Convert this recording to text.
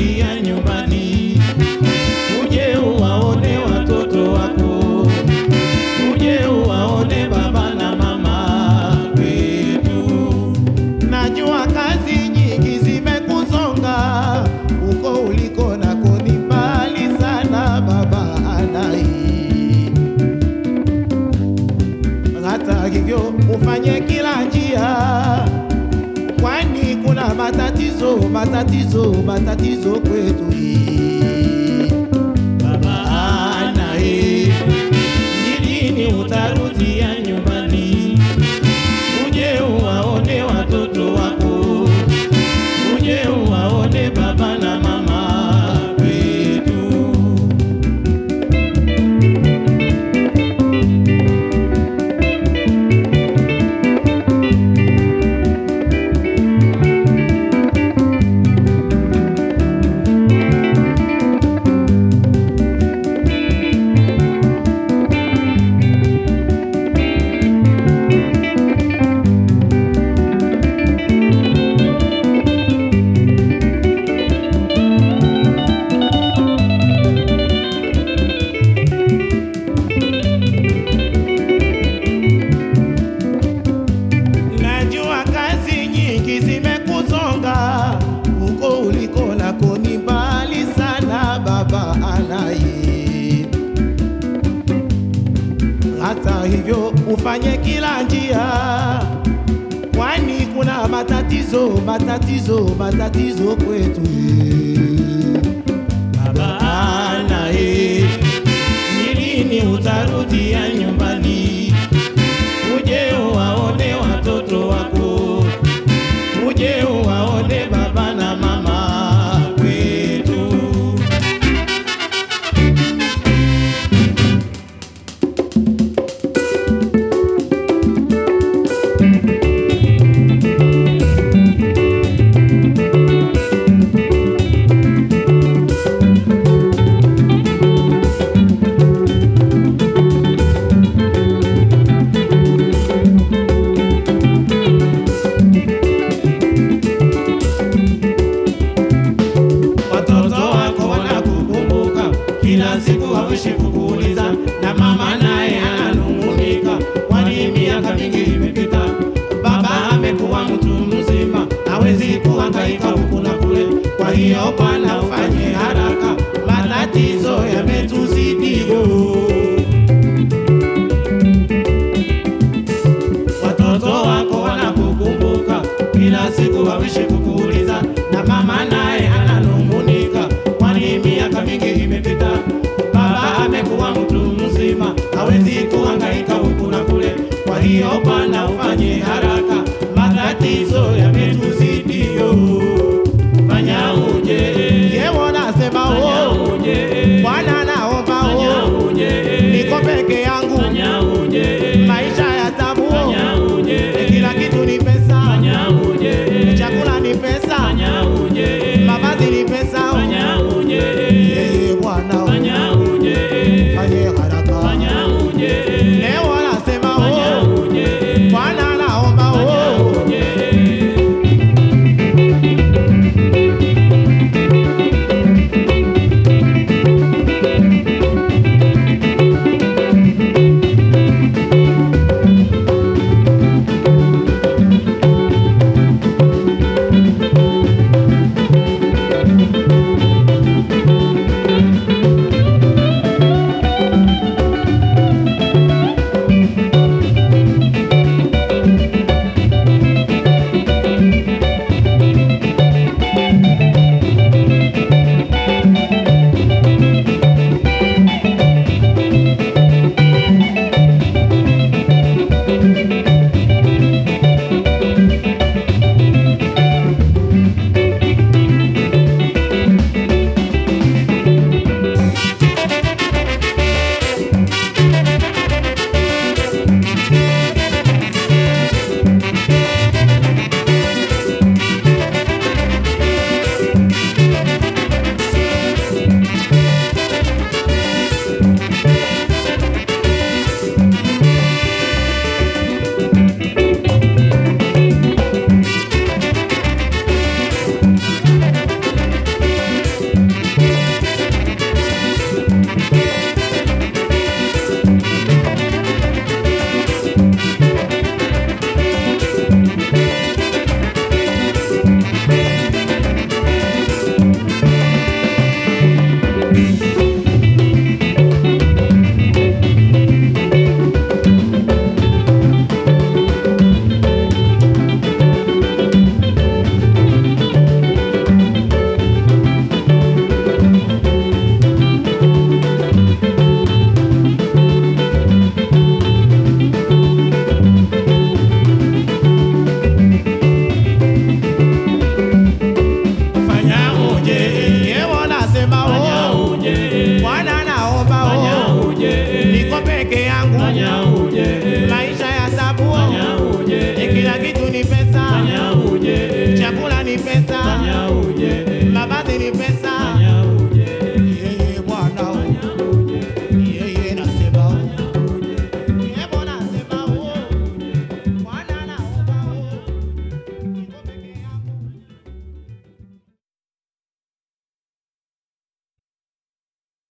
utarudia nyumbani, uje uwaone watoto wako, uje uwaone baba na mama wetu. Najua kazi nyingi zimekusonga huko uliko nako ni mbali sana, baba anai. Hata hivyo ufanye kila njia, kwani kuna matatizo, matatizo, matatizo kwetu hii. Baba anai, ni lini utarudia nyumbani? uje uwaone watoto wako, uje uwaone baba na mama wetu. Najua kazi nyingi zimekusonga huko uliko nako ni mbali sana, baba anai. Hata hivyo ufanye kila njia, kwani kuna matatizo, matatizo, matatizo kwetu baba anai. Ni lini utarudia nyumbani? uje uwaone watoto wako, uje uwaone baba na mama wetu. Watoto wako wanakukumbuka kila siku, hawishi kukuuliza, na mama naye ananung'unika, kwani miaka mingi imepita. Baba amekuwa mtu mzima, hawezi kuhangaika huku na kule. Kwa hiyo bwana, ufanye haraka, matatizo yametuzidi. Watoto wako wanakukumbuka kila siku, hawishi kukuuliza